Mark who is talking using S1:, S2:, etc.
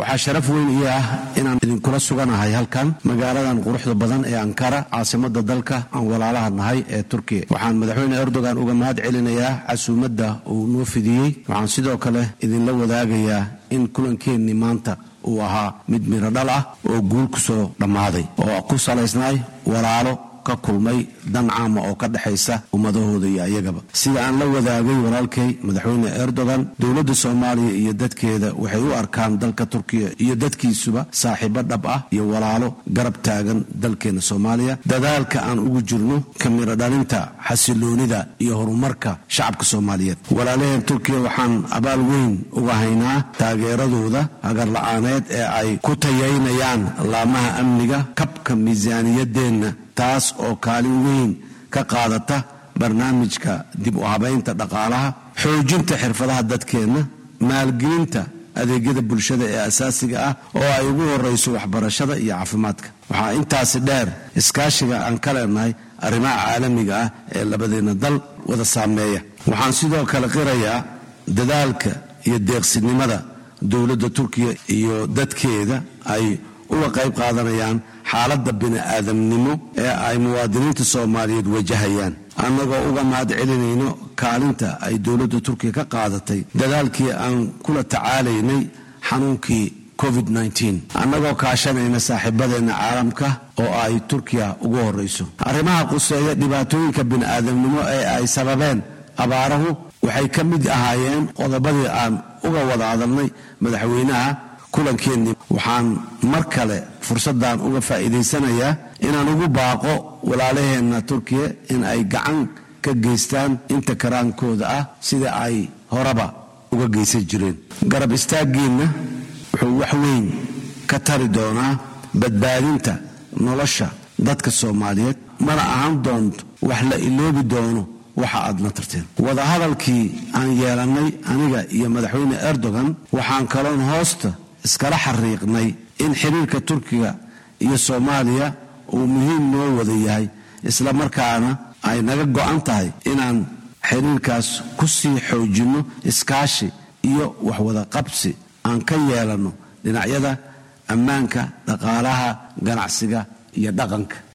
S1: waxaa sharaf weyn ii ah inaan idinkula suganahay halkan magaaladan quruxda badan ee ankara caasimada dalka aan walaalaha nahay ee turkiya waxaan madaxweyne erdogan uga mahad celinayaa casuumadda uu noo fidiyey waxaan sidoo kale idinla wadaagayaa in kulankeenni maanta uu ahaa mid miro dhal ah oo guul ku soo dhammaaday oo ku salaysnay walaalo ka kulmay dan caama oo ka dhexaysa ummadahooda iyo ayagaba sida aan la wadaagay walaalkay madaxweyne erdogan dowladda soomaaliya iyo dadkeeda waxay u arkaan dalka turkiya iyo dadkiisuba saaxiibo dhab ah iyo walaalo garab taagan dalkeena soomaaliya dadaalka aan ugu jirno ka miro dhalinta xasiloonida iyo horumarka shacabka soomaaliyeed walaalaheen turkiya waxaan abaal weyn uga haynaa taageeradooda hagarla-aaneed ee ay ku tayaynayaan laamaha amniga kabka miisaaniyadeenna taas oo kaalin weyn ka qaadata barnaamijka dib u habaynta dhaqaalaha xoojinta xirfadaha dadkeenna maalgelinta adeegyada bulshada ee asaasiga ah oo ay ugu horayso waxbarashada iyo caafimaadka waxaa intaasi dheer iskaashiga aan ka leenahay arrimaha caalamiga ah ee labadeenna dal wada saameeya waxaan sidoo kale qirayaa dadaalka iyo deeqsinimada dowladda turkiya iyo dadkeeda ay uga qayb qaadanayaan xaaladda bini-aadamnimo ee ay muwaadiniinta soomaaliyeed wajahayaan annagoo uga mahad celinayno kaalinta ay dowladda turkiya ka qaadatay dadaalkii aan kula tacaalaynay xanuunkii covid annagoo kaashanayna saaxiibadeenna caalamka oo ay turkiya ugu horayso arrimaha quseeya dhibaatooyinka bini-aadamnimo ee ay sababeen abaarahu waxay ka mid ahaayeen qodobadii aan uga wada hadalnay madaxweynaha kulankeenni waxaan mar kale fursaddan uga faa'iidaysanayaa inaan ugu baaqo walaalaheenna turkiya in ay gacan ka geystaan inta karaankooda ah sida ay horeba uga geysan jireen garab istaaggiinna wuxuu wax weyn ka tari doonaa badbaadinta nolosha dadka soomaaliyeed mana ahaan doonto wax la iloobi doono waxa aad na tarteen wadahadalkii aan yeelannay aniga iyo madaxweyne erdogan waxaan kaloon hoosta iskala xariiqnay in xiriirka turkiga iyo soomaaliya uu muhiim noo wada yahay isla markaana ay naga go'an tahay inaan xiriirkaas ku sii xoojinno iskaashi iyo waxwada qabsi aan ka yeelanno dhinacyada ammaanka dhaqaalaha ganacsiga iyo dhaqanka